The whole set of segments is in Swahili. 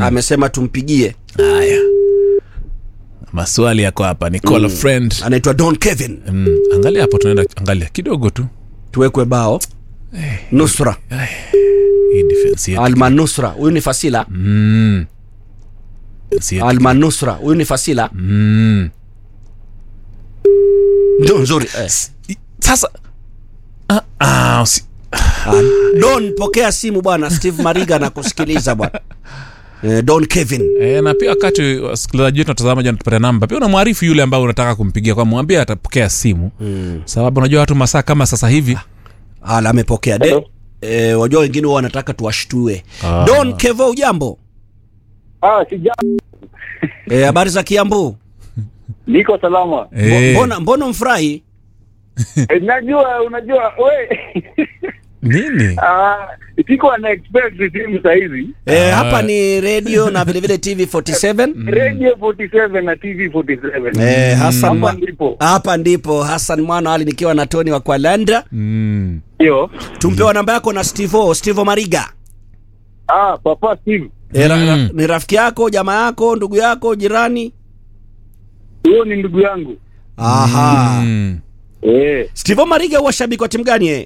amesema tumpigie haya maswali yako hapa ni call a friend anaitwa don kevin mm. angalia hapo tunaenda angalia kidogo tu tuwekwe bao nusra hii defense yetu almanusra huyu ni fasila mm. Defense yetu. almanusra huyu ni fasila mm. ndio nzuri eh. I- sasa ah, ah, usi- Ah, don pokea simu bwana steve mariga na kusikiliza bwana eh, don kevin E, na pia wakati wasikilizaji wetu watazamaji wanatupata namba pia unamwarifu yule ambao unataka kumpigia kwa mwambie atapokea simu mm. sababu unajua watu masaa kama sasa hivi ala amepokea de Hello. eh, wajua wengine huwa wanataka tuwashtue Ah. don kevo ujambo Ah, sija Eh, habari za kiambu niko salama. Eh, mbona mbona mfurahi Eh, Najua unajua we nini ah, siko na expect simu saa hizi eh, Ah. hapa ni radio na vilevile tv 47 radio 47 na tv 47 eh, Hassan hapa Mwa- ndipo hapa ndipo Hassan Mwana Ali nikiwa na Tony wa Kwalanda. mm. hiyo Tumpewa namba yako na Stevo, Stevo Mariga. ah, papa Steve E, ra, ra, Mm. ni rafiki yako, jamaa yako, ndugu yako, jirani? huyo ni ndugu yangu Aha. Mm. eh. Stevo Mariga huwa shabiki wa timu gani eh?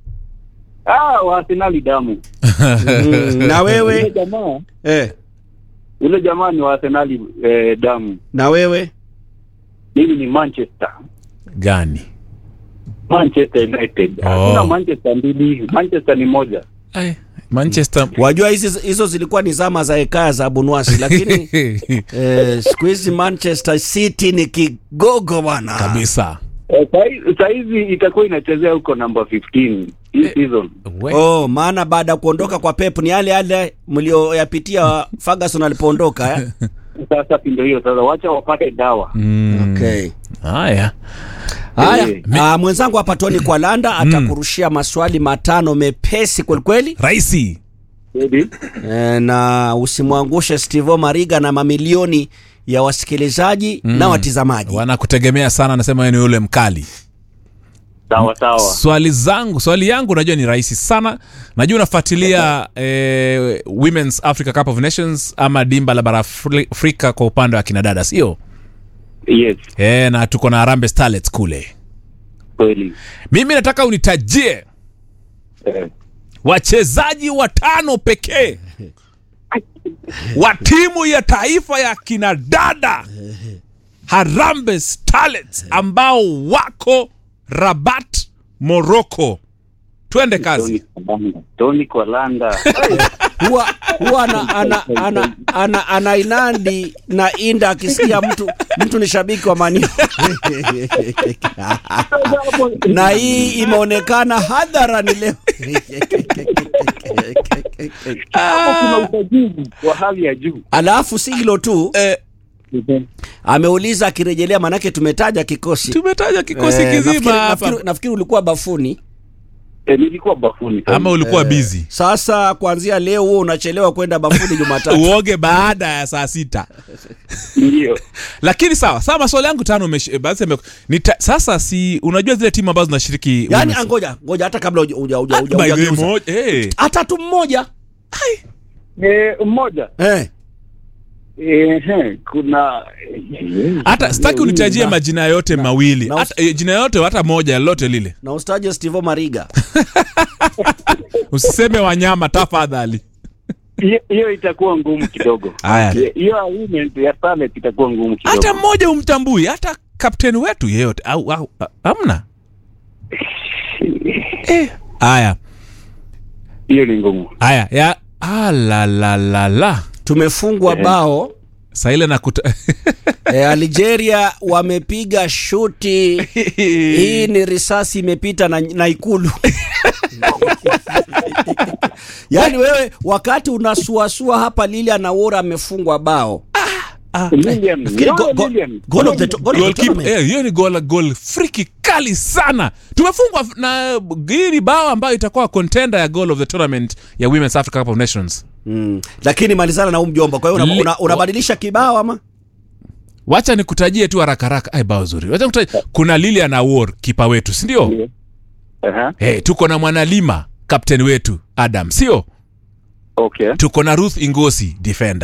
ah, wa Arsenali damu Mm, na yule wewe jamaa eh, yule jamaa ni wa Arsenali eh, damu na wewe mimi ni Manchester gani Manchester United Oh. hakuna Manchester mbili Manchester ni moja Ai, manchester wajua hizi hizo zilikuwa ni zama za hekaya za Bunwasi, lakini eh, siku hizi Manchester City ni kigogo bwana. kabisa eh, sahi- sahizi itakuwa inachezea huko namba 15 hii season We. Oh, maana baada ya kuondoka kwa Pep ni yale yale mlioyapitia Ferguson alipoondoka eh? sasa ndio hiyo sasa wacha wapate dawa Mm. Okay. haya Haya, Eh. ah, mwenzangu hapa Tony Kwalanda atakurushia maswali matano mepesi kwelikweli raisi Ready? e, na usimwangushe Stevo Mariga na mamilioni ya wasikilizaji na watizamaji. wanakutegemea sana anasema wewe ni yule mkali sawa sawa swali zangu swali yangu najua ni rahisi sana najua unafuatilia eh, women's africa cup of nations ama dimba la bara Afri- afrika kwa upande wa kinadada sio yes eh, na tuko na harambe starlets kule kweli mimi nataka unitajie eh. wachezaji watano pekee wa timu ya taifa ya kinadada harambe starlets ambao wako rabat morocco twende kazi Tony Kwalanda. Tony Kwalanda Huwa huwa ana, ana, ana, ana, ana inandi na inda akisikia mtu mtu ni shabiki wa Mani na hii imeonekana hadharani leo. hapo kuna usajili wa hali ya juu Alafu si hilo tu eh, ameuliza akirejelea, manake tumetaja kikosi tumetaja kikosi Eh, kizima nafikiri, hapa nafikiri, nafikiri ulikuwa bafuni. eh, nilikuwa bafuni ama ulikuwa bizi Sasa kuanzia leo huo unachelewa kwenda bafuni Jumatatu. uoge baada ya saa sita ndio lakini sawa sawa maswali yangu tano umesh- eh, basi ame- nita- sasa si unajua zile timu ambazo zinashiriki Yaani women's- angoja, ngoja hata kabla huja- huja- huja- Ah, huja- by the way, hujageuza. mo- eh. hata tu mmoja eh, mmoja eh. eh, eh, kuna hata sitaki unitajie majina yote mawili na hata, eh, jina yote hata moja lolote lile na ustaje Stevo Mariga usiseme wanyama tafadhali hiyo- hiyo itakuwa ngumu kidogo haya hiyo agreement ya Starlet itakuwa ngumu kidogo hata mmoja umtambui hata kapteni wetu yeyote au, au a- amna Eh, haya hiyo ni ngumu haya ya alalalala tumefungwa bao saile na kuta e, Algeria wamepiga shuti hii ni risasi imepita na, na ikulu yaani wewe wakati unasuasua hapa Lilian Awora amefungwa bao Lilian, Nafikiri no, go- go- Lilian. goal of the to- goal of the Goalkeeper, tournament. eh, hiyo ni goal goal friki kali sana tumefungwa f- na hii ni bao ambayo itakuwa contender ya goal of the tournament ya women's africa cup of nations Mm. lakini malizana na huu mjomba kwa hiyo una- Li- una- unabadilisha kibao ama wacha nikutajie tu haraka haraka ai bao zuri wacha nikutajie kuna lilian awor kipa wetu sindio Ndio. Aha, hey, tuko na mwanalima kapteni wetu adam sio okay tuko na ruth ingosi defender